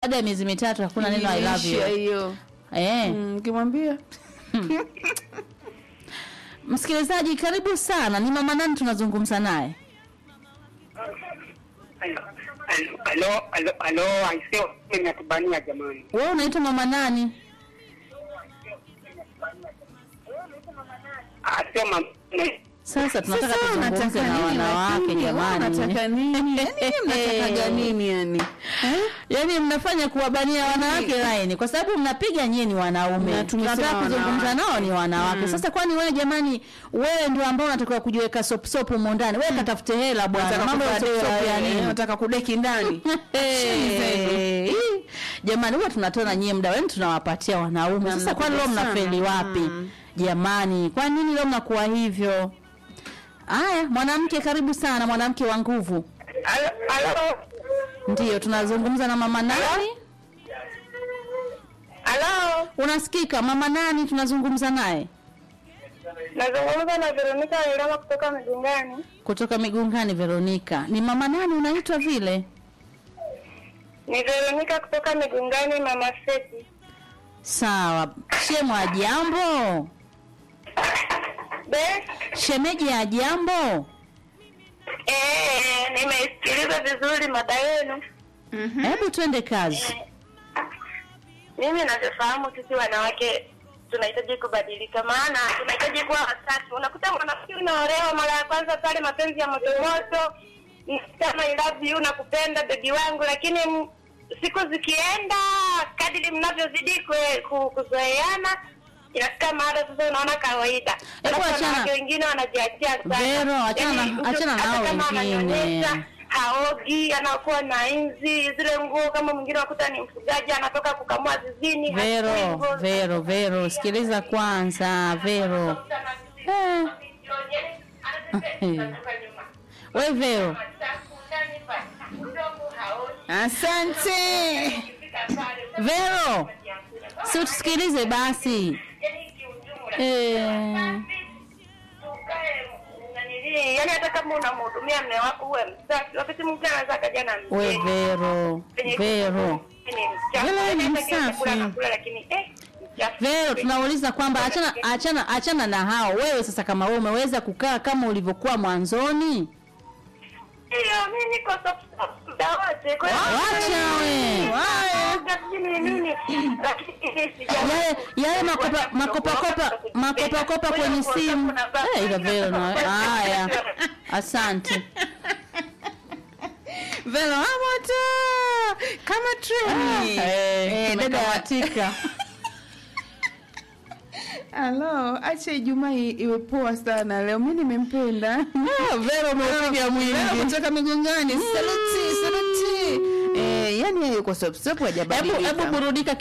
baada ya miezi mitatu hakuna neno I love Imeisha you. hiyo Eh. Mm, ukimwambia Msikilizaji karibu sana. Ni mama nani tunazungumza naye? Alo, alo, alo, aiseo natubania jamani. Wewe unaitwa mama nani? Asio mama Sasa tunataka Sasa tuzungumze unataka na nini wanawake lakini? Wewe jamani. unataka nini yani nyinyi mnatakaga nini yani Eh? Yaani mnafanya kuwabania wanawake laini kwa sababu mnapiga nyie ni wanaume. Na tumesema Tunataka kuzungumza wanawake. nao ni wanawake. Sasa kwani wewe jamani, wewe ndio ambao unatakiwa kujiweka sop sop humo ndani. Wewe katafute hela bwana. Unataka Mambo ya sop kuvaa sop dera, ya eh, nini? unataka kudeki ndani Hey. Jamani, huwa tunatona nyie muda wenu tunawapatia wanaume. Na Sasa kwani leo mnakuja sana. mnafeli wapi? Mm. Jamani, kwa nini leo mnakuwa hivyo? Aya, mwanamke karibu sana, mwanamke wa nguvu. Alo, alo, Ndiyo, tunazungumza na mama nani? alo, Unasikika mama nani tunazungumza naye? nazungumza na Veronica Ilama kutoka Migungani. Kutoka Migungani Veronica. Ni mama nani unaitwa vile? Ni Veronica kutoka Migungani, mama Seti. Sawa. Shemwa jambo? Be, Shemeji ya jambo? eh, nimeisikiliza vizuri mada yenu. Hebu twende kazi. Mimi navyofahamu sisi wanawake tunahitaji kubadilika, maana tunahitaji kuwa wasafi. Unakuta mwanamke unaolewa mara ya kwanza pale, mapenzi ya moto moto, kama I love you, nakupenda bebi wangu, lakini m- siku zikienda, kadiri mnavyozidi kue- ku- kuzoeana, inafika mahali sasa unaona kawaida. Hebu Alafu achana- wanawake wengine wanajiachia sana. Vero, achana na- Yaani, achana hata nao kama wengine. ananyonyesha, haogi anakuwa na inzi zile nguo kama mwingine wakuta ni mfugaji anatoka kukamua zizini hafui Vero, nguo. Vero, Vero, sikiliza kwanza, Vero. Eh. We Vero, asante Vero, si utusikilize basi. Eh. yani hata kama unamhudumia mme wako uwe msafi wakati mwingine anaweza akaja na We mgeni. Vero, Penye Vero. ni mchafu. Vero ni Hata kile msafi. chakula anakula, lakini eh, mchafu. Vero, tunauliza kwamba achana achana achana na hao. Wewe sasa kama wewe umeweza kukaa kama ulivyokuwa mwanzoni? Ndio, mimi niko stop stop muda wote. Kwa hiyo- Wacha we. Wacha sijui ni nini. Lakini sija- Yale yale makopa makopa kopa makopa kopa kwenye simu. Eh, ila Vero na haya. Asante. velo amoto kama treni Eh, Eh, dada tumekamatika. Alo, acha Ijumaa i- iwe poa sana leo. Mimi nimempenda. Ah, Vero umepiga Vero mwingi. kutoka Migongani. Saluti, saluti. Eh, yani yeye yuko stop stop Hebu hajabadilika. hebu burudika